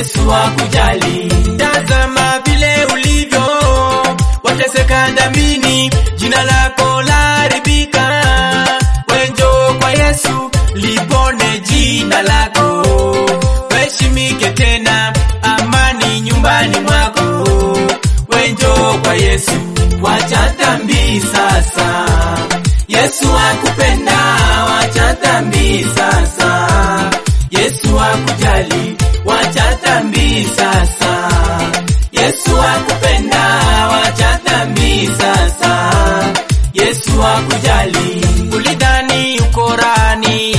Yesu akujali. Tazama vile ulivyo, wateseka dhambini, jina lako laharibika. Wenjo kwa Yesu, lipone jina lako, weshimike tena, amani nyumbani mwako. Wenjo kwa Yesu, wacha dhambi sasa. Yesu akupenda, wacha dhambi sasa. Yesu akujali, wacha dhambi sasa. Yesu akupenda, wacha dhambi sasa. Yesu akujali. Ulidhani uko rani,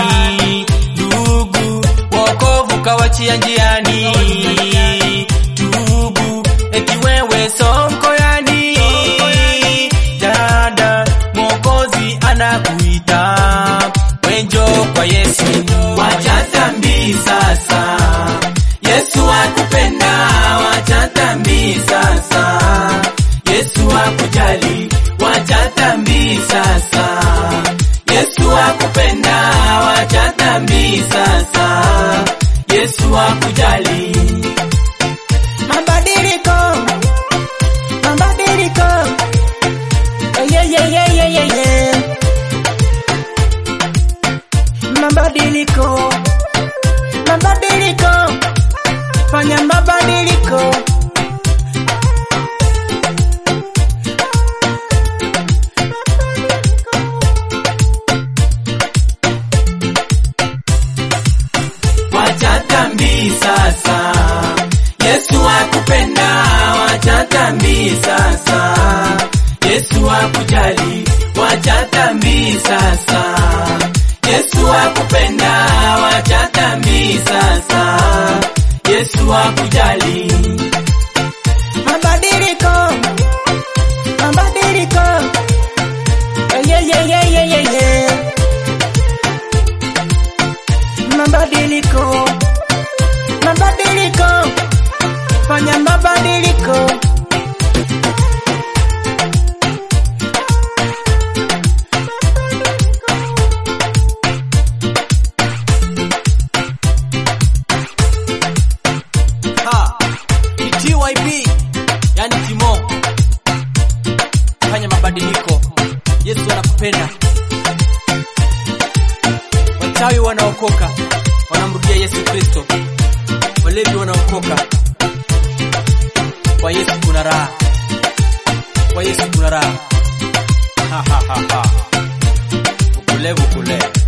ndugu, wokovu kawachia njiani. Tubu, eti wewe sonko yani. Dada, Mwokozi anakuita, wenjo kwa Yesu, wacha dhambi sasa. Yesu akupenda, wacha dhambi sasa. Yesu akujali, wacha dhambi sasa. Yesu akupenda, wacha dhambi sasa. Yesu akujali. Mabadiliko, mabadiliko, yeah, yeah, yeah, yeah, yeah, yeah. Mabadiliko, mabadiliko, fanya mabadiliko. wacha dhambi sasa. Yesu akupenda, wacha dhambi sasa. Yesu akujali, wacha dhambi sasa. Yesu akupenda, wacha dhambi sasa. Yesu akujali. Mabadiliko, mabadiliko, yeah, yeah, yeah, yeah, yeah, yeah. Mabadiliko, mabadiliko, fanya mabadiliko. Ha, ni TYB, yani Timo. Fanya mabadiliko. Yesu anakupenda. Wachawi wanaokoka, wanamrudia Yesu Kristo. Walevi wanaokoka. Kwa Yesu kuna raha. Kwa Yesu kuna raha. Ha ha ha ha. Ukule ukule.